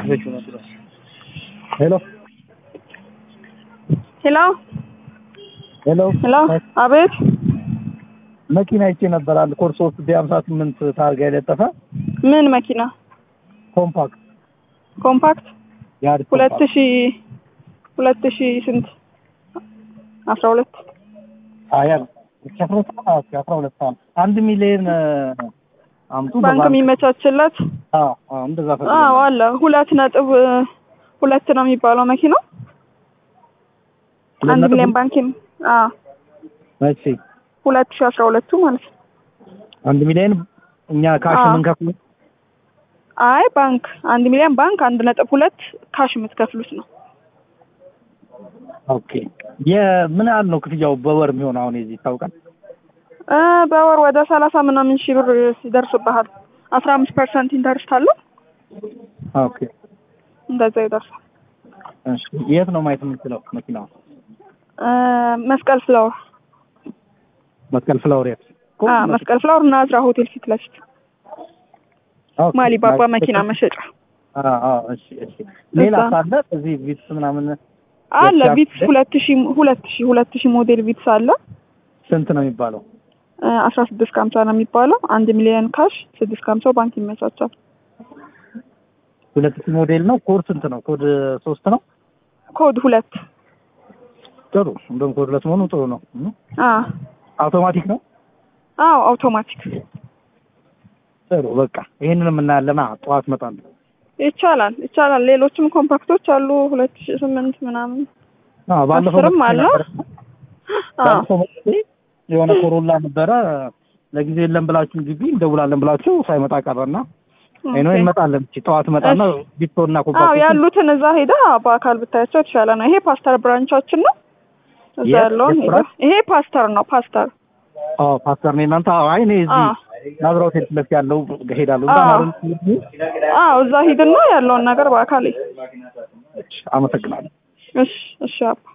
ሄሎ ሄሎ ሄሎ ሄሎ፣ አቤት። መኪና ይቼ ነበር አንድ ኮድ ሶስት ቢ ሀምሳ ስምንት ታርጋ የለጠፈ ምን መኪና? ኮምፓክት ኮምፓክት የአዲስ ሁለት ኮምፓክት። ሺ ሁለት ሺ ስንት አስራ ሁለት አያ አስራ ሁለት ሰዓት አስራ ሁለት ሰዓት አንድ ሚሊዮን አምጡ ባንክ በባንክ- የሚመቻችለት አዎ አዎ እንደዛ ፈልጌ አዎ ነው። አለ። ሁለት ነጥብ ሁለት ነው የሚባለው መኪናው ሁለት አንድ ነጥብ ሚሊዮን ባንክ የሚ- አዎ መቼ ሁለት ሺ አስራ ሁለቱ ማለት ነው። አንድ ሚሊዮን እኛ ካሽ አዎ። የምንከፍለው አይ ባንክ አንድ ሚሊዮን ባንክ አንድ ነጥብ ሁለት ካሽ የምትከፍሉት ነው። ኦኬ የምን ያህል ነው ክፍያው በወር የሚሆን አሁን የዚህ ይታወቃል እ በወር ወደ ሰላሳ ምናምን ሺህ ብር ይደርስብሃል። አስራ አምስት ፐርሰንት ኢንተርስት አለው ኦኬ እንደዛ ይደርሳል። እሺ የት ነው ማየት የምንችለው መኪናው እ መስቀል ፍላወር መስቀል ፍላወር የት አ መስቀል ፍላወር ናዝራ ሆቴል ፊት ለፊት ኦኬ። ማሊ ባባ መኪና መሸጫ አዎ አዎ እሺ እሺ ሌላ እዛ። ሳለ እዚህ ቪትስ ምናምን አለ። የት ቪትስ ያለ? ሁለት ሺ ሁለት ሺ ሁለት ሺ ሞዴል ቪትስ አለ ስንት ነው የሚባለው አስራ ስድስት ከሀምሳ ነው የሚባለው። አንድ ሚሊዮን ካሽ ስድስት ከሀምሳው ባንክ ይመቻቻል። ሁለት ሺህ ሞዴል ነው ኮድ ስንት ነው ኮድ ሶስት ነው ኮድ ሁለት ጥሩ እንደውም ኮድ ሁለት መሆኑ ጥሩ ነው እም። አ አውቶማቲክ ነው አዎ አውቶማቲክ ጥሩ በቃ ይሄንንም እናያለና ጠዋት እመጣለሁ ይቻላል ይቻላል። ሌሎችም ኮምፓክቶች አሉ ሁለት ሺ ስምንት ምናምን አዎ ባለፈው አስርም መጥቼ አለ። ነበር። አዎ ባለፈው መጥቼ የሆነ ኮሮላ ነበረ ለጊዜው የለም ብላችሁ ግቢ እንደውላለን ብላችሁ ሳይመጣ ቀረና አይኖ ኦኬ። እንመጣለን እቺ ጠዋት እመጣና ቢቶና አዎ ኮምፓክት ያሉትን እዛ ሄዳ በአካል ብታያቸው የተሻለ ነው። ይሄ ፓስተር ብራንቻችን ነው። እዛ የት? ያለውን የት ሄዳ ብራንች? ይሄ ፓስተር ነው ፓስተር አዎ ፓስተር ነኝ እናንተ አዎ አይ እኔ እዚህ አዎ ናዝራ ሆቴል ፊት ለፊት ያለው እሄዳለሁ እዛ አዎ። ነው አይደል? አዎ እዛ ሂድና ያለውን ነገር በአካል እይ። አመሰግናለሁ እሺ እሺ አባ